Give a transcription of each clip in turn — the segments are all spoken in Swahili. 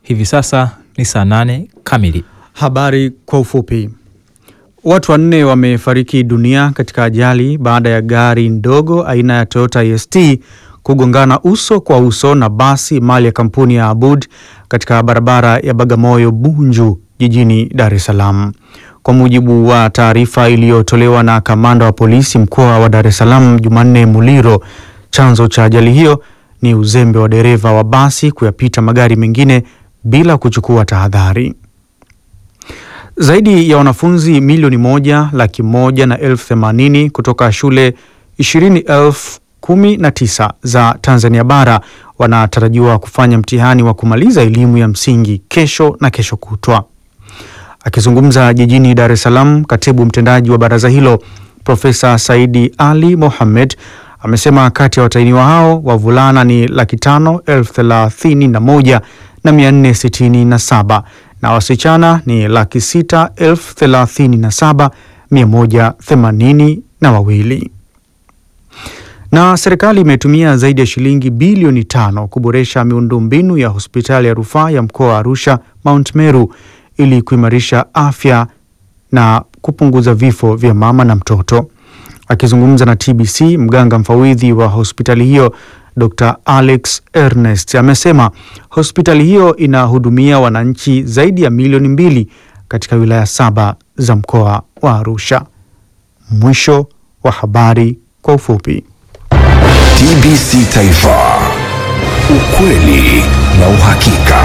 Hivi sasa ni saa nane kamili. Habari kwa ufupi. Watu wanne wamefariki dunia katika ajali baada ya gari ndogo aina ya Toyota IST kugongana uso kwa uso na basi mali ya kampuni ya Abud katika barabara ya Bagamoyo Bunju jijini Dar es Salaam. Kwa mujibu wa taarifa iliyotolewa na kamanda wa polisi mkoa wa Dar es Salaam Jumanne Muliro, chanzo cha ajali hiyo ni uzembe wa dereva wa basi kuyapita magari mengine bila kuchukua tahadhari. Zaidi ya wanafunzi milioni moja laki moja na elfu themanini kutoka shule ishirini elfu kumi na tisa za Tanzania bara wanatarajiwa kufanya mtihani wa kumaliza elimu ya msingi kesho na kesho kutwa. Akizungumza jijini Dar es Salaam, katibu mtendaji wa baraza hilo Profesa Saidi Ali Mohamed amesema kati ya watahiniwa hao wavulana ni laki tano elfu thelathini na moja na mia nne sitini na saba na wasichana ni laki sita elfu thelathini na saba mia moja themanini na wawili. Na serikali imetumia zaidi ya shilingi bilioni tano kuboresha miundombinu ya hospitali ya rufaa ya mkoa wa Arusha Mount Meru ili kuimarisha afya na kupunguza vifo vya mama na mtoto. Akizungumza na TBC, mganga mfawidhi wa hospitali hiyo Dr. Alex Ernest amesema hospitali hiyo inahudumia wananchi zaidi ya milioni mbili katika wilaya saba za mkoa wa Arusha. Mwisho wa habari kwa ufupi. TBC Taifa, ukweli na uhakika.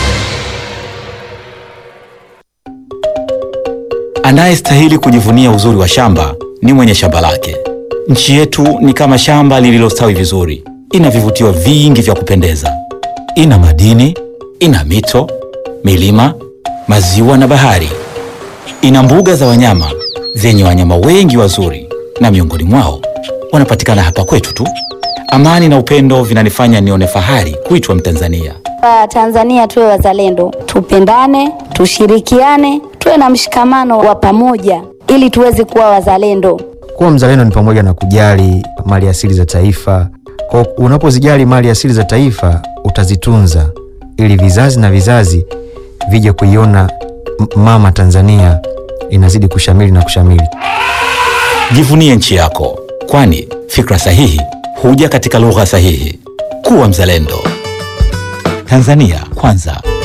Anayestahili kujivunia uzuri wa shamba ni mwenye shamba lake. Nchi yetu ni kama shamba lililostawi vizuri, ina vivutio vingi vya kupendeza. Ina madini, ina mito, milima, maziwa na bahari. Ina mbuga za wanyama zenye wanyama wengi wazuri, na miongoni mwao wanapatikana hapa kwetu tu. Amani na upendo vinanifanya nione fahari kuitwa Mtanzania. Tanzania tuwe wazalendo, tupendane, tushirikiane, tuwe na mshikamano wa pamoja ili tuweze kuwa wazalendo. Kuwa mzalendo ni pamoja na kujali mali asili za taifa. Kwa unapozijali mali asili za taifa, utazitunza ili vizazi na vizazi vije kuiona mama Tanzania inazidi kushamili na kushamili. Jivunie nchi yako, kwani fikra sahihi huja katika lugha sahihi. Kuwa mzalendo. Tanzania kwanza.